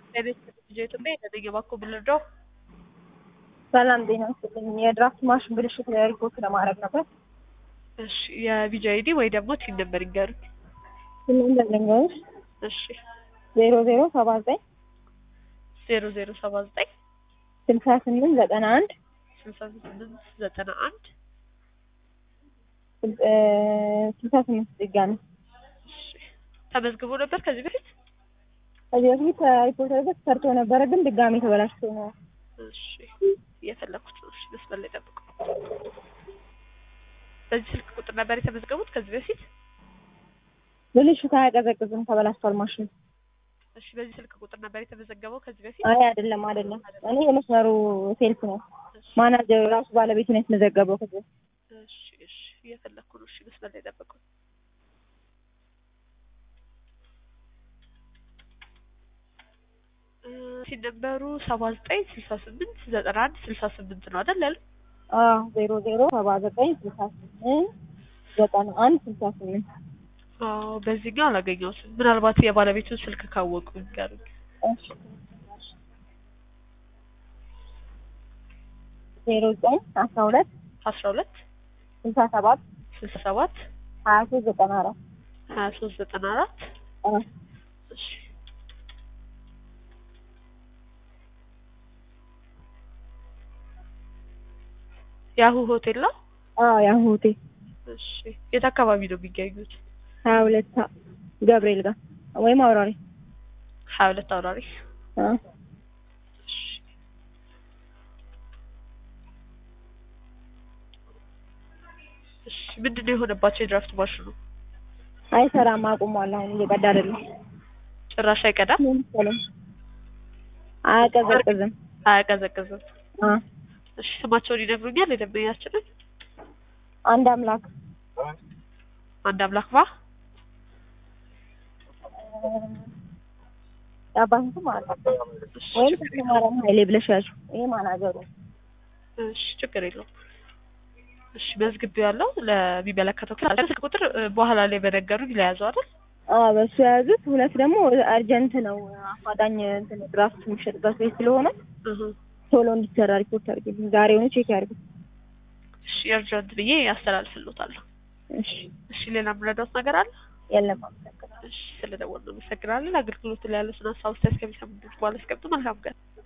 ለቤት ልጅ ኢትዮጵያ የተገኘ ባኮ ብልርዳው ሰላም ጤና ይስጥልኝ። የድራፍት ማሽን ብልሽት ሪፖርት ለማድረግ ነበር። እሺ የቪጂ አይዲ ወይ ደግሞ ቲን ነበር ይንገሩኝ። ስምንት ዘጠኞች እሺ ዜሮ ዜሮ ሰባ ዘጠኝ ዜሮ ዜሮ ሰባ ዘጠኝ ስልሳ ስምንት ዘጠና አንድ ስልሳ ስምንት ዘጠና አንድ ስልሳ ስምንት ድጋሚ እሺ ተመዝግቦ ነበር ከዚህ በፊት ከዚህ በፊት ሪፖርት በፊት ሰርቶ ነበረ፣ ግን ድጋሚ ተበላሽቶ ነው። እሺ እየፈለኩት ነው። እሺ መስመር ላይ ጠብቁ። በዚህ ስልክ ቁጥር ነበር የተመዝገቡት ከዚህ በፊት? ብልሽት አያቀዘቅዝም፣ ተበላሽቷል ማሽኑ። እሺ በዚህ ስልክ ቁጥር ነበር የተመዘገበው ከዚህ በፊት? አይ አይደለም፣ አይደለም። እኔ የመስመሩ ሴልስ ነው። ማናጀር ራሱ ባለቤቱ ነው የተመዘገበው ከዚህ በፊት። እሺ እሺ እየፈለኩ ነው። እሺ መስመር ላይ ጠብቁ። ሲነበሩ ሰባ ዘጠኝ ስልሳ ስምንት ዘጠና አንድ ስልሳ ስምንት ነው አይደል ያለ? አዎ ዜሮ ዜሮ ሰባ ዘጠኝ ስልሳ ስምንት ዘጠና አንድ ስልሳ ስምንት አዎ በዚህኛው አላገኘሁትም። ምናልባት የባለቤቱን ስልክ ካወቁ ይንገሩኝ። እሺ ዜሮ ዘጠኝ አስራ ሁለት አስራ ሁለት ስልሳ ሰባት ስልሳ ሰባት ሀያ ሶስት ዘጠና አራት ሀያ ሶስት ዘጠና አራት እሺ ያሁ ሆቴል ነው። አዎ ያሁ ሆቴል እሺ የት አካባቢ ነው የሚገኙት? ሀያ ሁለት ገብርኤል ጋር ወይም አውራሪ ሀያ ሁለት አውራሪ። አዎ እሺ እሺ ምንድን ነው የሆነባቸው የድራፍት ማሽኑ? አይሰራም፣ አቁሟል። አሁን እየቀዳ አይደለም። ጭራሽ አይቀዳም፣ ምን መሰለኝ አያቀዘቅዝም። አያቀዘቅዝም። አ እሺ ስማቸውን ይነግሩኛል የደንበኛችንን? አንድ አምላክ አንድ አምላክ ባ የአባትን ስም አላውቅም። እሺ ወይም ተክለማርያም ኃይሌ ብለሽ ያዥው። ይሄ ማናጀሩ እሺ ችግር የለውም። እሺ መዝግቤው ያለው ለሚመለከተው ክፍል ስልክ ቁጥር እ፣ በኋላ ላይ በነገሩኝ ለያዘው አይደል? አዎ በሱ የያዙት። ሁለት ደግሞ አርጀንት ነው አፋጣኝ እንትን ድራፍት የሚሸጥበት ቤት ስለሆነ እህ ቶሎ እንዲሰራ ሪፖርት አድርግልኝ። ዛሬውኑ ቼክ ያድርጉ። እሺ እርጀንት ብዬ ያስተላልፍልዎታለሁ። እሺ እሺ ሌላ የምረዳዎት ነገር አለ? የለም አመሰግናለሁ። እሺ ስለደወልን አመሰግናለን። አገልግሎቱ ላይ ያሉትን ሀሳብ አስተያየት ከሚሰሙት በኋላ አስቀምጡ። መልካም ቀን